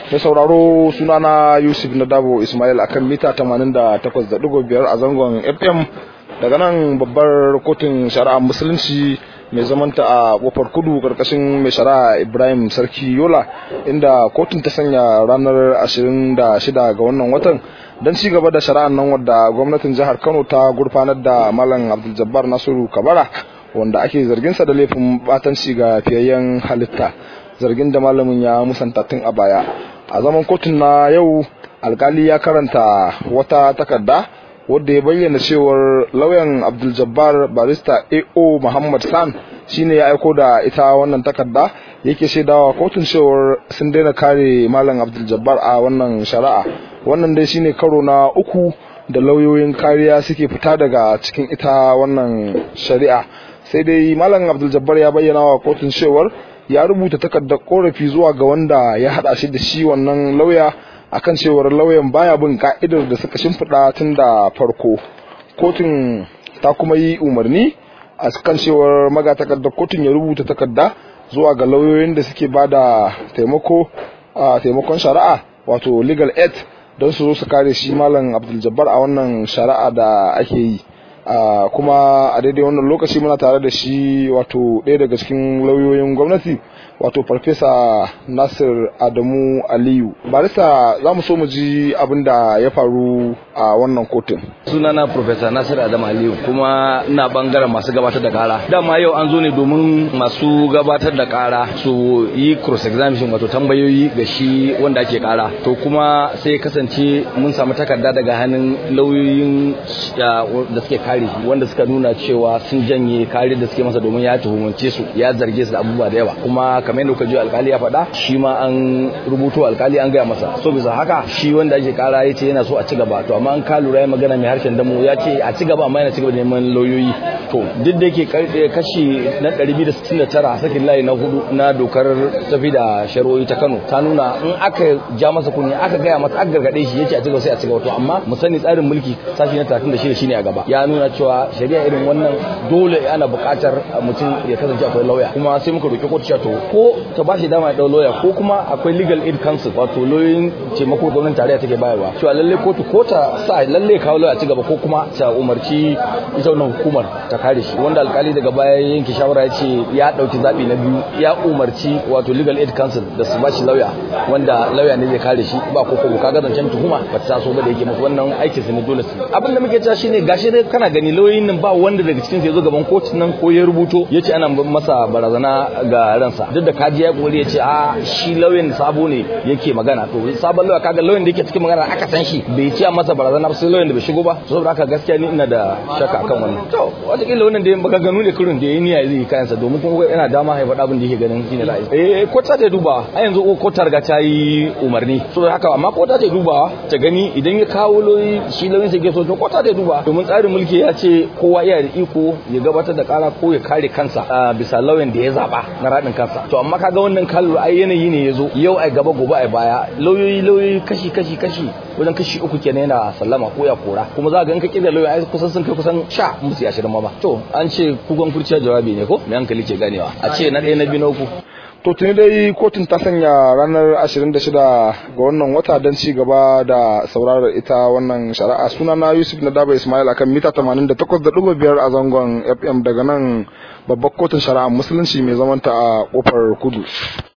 Mai sauraro sunana Yusuf Nadabo Ismail akan mita 88.5 a zangon FM daga nan babbar kotun shari'a musulunci mai zamanta a kofar kudu karkashin mai shari'a Ibrahim Sarki Yola inda kotun ta sanya ranar 26 ga wannan watan don ci gaba da shari'ar nan wadda gwamnatin jihar Kano ta gurfanar da Malam Abdul Jabbar Nasiru Kabara wanda ake zarginsa da laifin batanci ga fiyayyen halitta zargin da malamin ya musanta tun a baya a zaman kotun na yau alkali ya karanta wata takarda wadda ya bayyana cewar lauyan abdul jabbar barista ao muhammad san shine ya aiko da ita wannan takarda yake shaidawa kotun cewar sun daina kare malam abdul jabbar a wannan shari'a wannan dai shine karo na uku da lauyoyin kariya suke fita daga cikin ita wannan shari'a sai dai malam abdul jabbar ya bayyana wa kotun cewar ya rubuta takardar korafi zuwa ga wanda ya hada shi da shi wannan lauya akan cewar lauyan baya bin ka'idar da suka shimfiɗa tun da farko kotun ta kuma yi umarni a kan cewar magatakardar kotun ya rubuta takarda zuwa ga lauyoyin da suke ba da taimako a taimakon shari'a wato legal aid don su zo su kare shi malam abdul jabbar a wannan shari'a da ake yi kuma a daidai wannan lokaci muna tare da shi wato ɗaya daga cikin lauyoyin gwamnati wato farfesa nasir adamu aliyu barista za mu so mu ji abin da ya faru a wannan kotun sunana farfesa nasir adamu aliyu kuma ina bangaren masu gabatar da kara dama yau an zo ne domin masu gabatar da kara su yi cross examination wato tambayoyi ga shi wanda ake kara to kuma sai kasance mun samu takarda daga hannun lauyoyin da suke kare shi wanda suka nuna cewa sun janye kare da suke masa domin ya tuhumance su ya zarge su da abubuwa da yawa kuma kamar yadda kuka ji alkali ya faɗa shi ma an rubuto alkali an gaya masa so bisa haka shi wanda ake kara ya ce yana so a ci gaba to amma an ka lura ya magana mai harshen damu ya ce a ci gaba amma yana ci gaba da neman lauyoyi to duk da yake kashi na 269 sakin layi na hudu na dokar tafi da shari'o'i ta Kano ta nuna in aka ja masa kunni aka gaya masa aka gargade shi yace a ci gaba sai a ci gaba to amma mu sani tsarin mulki sashi na 36 shine a gaba ya nuna cewa shari'a irin wannan dole ana buƙatar mutum ya kasance akwai lauya kuma sai muka roƙi kotu cewa to ko ta ba shi dama ya dau lauya ko kuma akwai legal aid council wato lauyoyin taimako gwamnatin tarayya take bayarwa cewa lalle kotu ko ta sa lalle kawo lauya ci gaba ko kuma ta umarci ita wannan hukumar ta kare shi wanda alkali daga baya yanke shawara ya ce ya dauki zabi na biyu ya umarci wato legal aid council da su ba shi lauya wanda lauya ne zai kare shi ba ko ko kaga zancen tuhuma ba ta so ba da yake musu wannan aikin su ne dole su abin da muke cewa shine gashi dai kana gani lauyoyin nan ba wanda daga cikin su ya zo gaban kotun nan ko ya rubuto ya ce ana masa barazana ga ransa duk da kaji ya kore ya ce a shi lauyan sabo ne yake magana to sabon lauya kaga lauyan da yake cikin magana aka san shi bai ce masa barazana ba sai lauyan da bai shigo ba saboda haka gaskiya ni ina da shakka akan wannan to wataƙila wannan da baka ganu ne kurin da ya niyya zai kayansa domin kuma yana dama haifa abin da yake ganin shine ra'ayi eh kota ta duba a yanzu kota riga ta yi umarni saboda haka amma kota ta duba ta gani idan ya kawo lauyi shi lauyin sai ke so to kota ta duba domin tsarin mulki ya ce kowa iya da iko ya gabatar da kara ko ya kare kansa bisa lauyan da ya zaba na radin kansa to amma kaga wannan kallo ai yanayi ne yazo yau ai gaba gobe ai baya lauyoyi lauyoyi kashi kashi kashi wajen kashi uku kenan yana sallama ko ya kora kuma za ga in ka kida lauyoyi ai kusan sun kai kusan sha musu ya shirin ma ba to an ce kugon kurciya jawabi ne ko me hankali ke ganewa a ce na ɗaya na biyu na uku to tuni dai kotun ta sanya ranar 26 ga wannan wata don ci gaba da saurarar ita wannan shari'a suna na yusuf na daba ismail akan mita 88.5 a zangon fm daga nan babbar kotun shari'a musulunci mai zamanta a kofar kudu